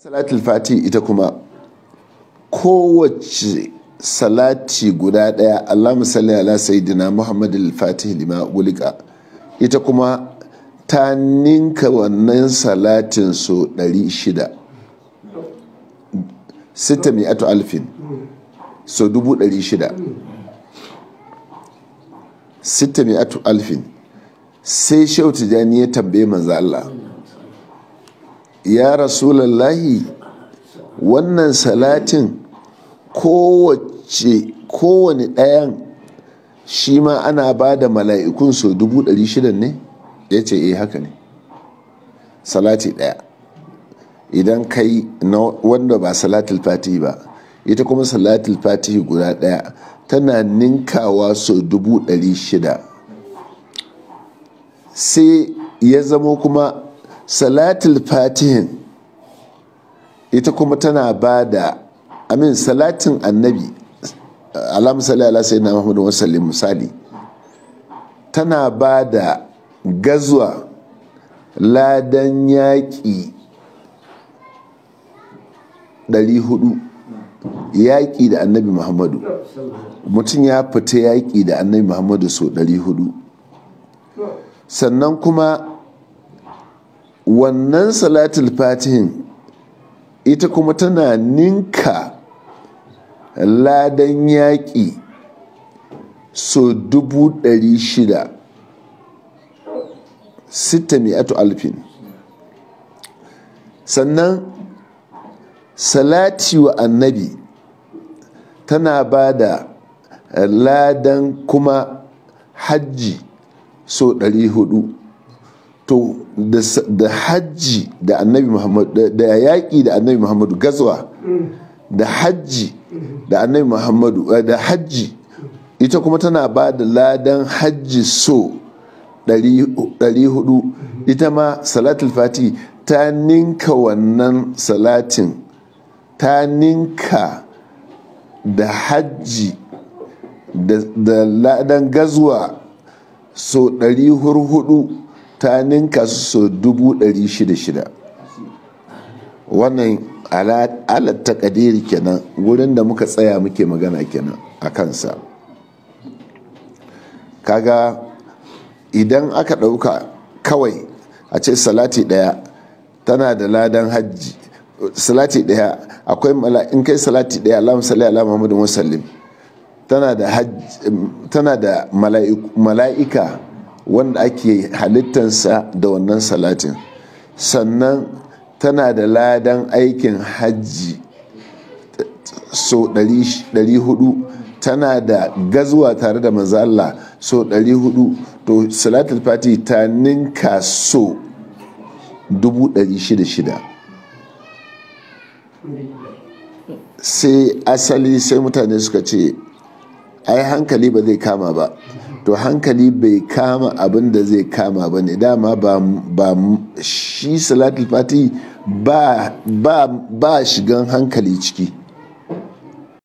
salatul fati ita kuma kowace salati guda daya allah musalli ala sayyidina muhammadu fatih lima gulika ita kuma ta ninka wannan salatin so 600 sita mi'atu alfin so 600 sita mi'atu alfin sai shehu tijjani ya tambaye manzo Allah ya rasulallahi wannan salatin kowace kowane ɗayan shi ma ana ba da mala'ikun so dubu ɗari shida ne ya ce eh haka ne salati ɗaya idan kai na wanda ba salatul fatihi ba ita kuma salatul fatihi guda ɗaya tana ninkawa so dubu ɗari shida sai ya zamo kuma salatul fatihin ita kuma tana ba da amin salatin annabi alamu salli ala sai na muhammadu wasallim misali tana ba da gazuwa ladan yaƙi 400 yaƙi da annabi muhammadu mutum ya fita yaƙi da annabi muhammadu so 400 sannan kuma wannan salatul fatihin ita kuma tana ninka ladan yaƙi so dubu ɗari shida sita mi'atu alfin sannan salati wa annabi tana ba da ladan kuma hajji so ɗari hudu to da hajji da annabi muhammadu da yaƙi da annabi muhammadu gazwa da hajji da annabi muhammadu da hajji ita kuma tana ba da ladan hajji so 400 ita ma salatul fati ta ninka wannan salatin ta ninka da hajji da ladan gazwa so 400 ta ninka su so dubu ɗari shida shida wannan alat ta kadiri kenan wurin da muka tsaya muke magana kenan a kansa kaga idan aka ɗauka kawai a ce salati ɗaya tana da ladan hajji salati ɗaya akwai in kai salati ɗaya alamun salli ala muhammadin wasallim tana da mala'ika wanda ake halittansa da wannan salatin sannan tana da ladan aikin hajji so 400 tana da gazuwa tare da manzala so 400 to salatul fati ta ninka so 600 sai asali sai mutane suka ce ai hankali ba zai kama ba to hankali bai kama abin da zai kama ba ne dama ba shi salatul fati ba shigan hankali ciki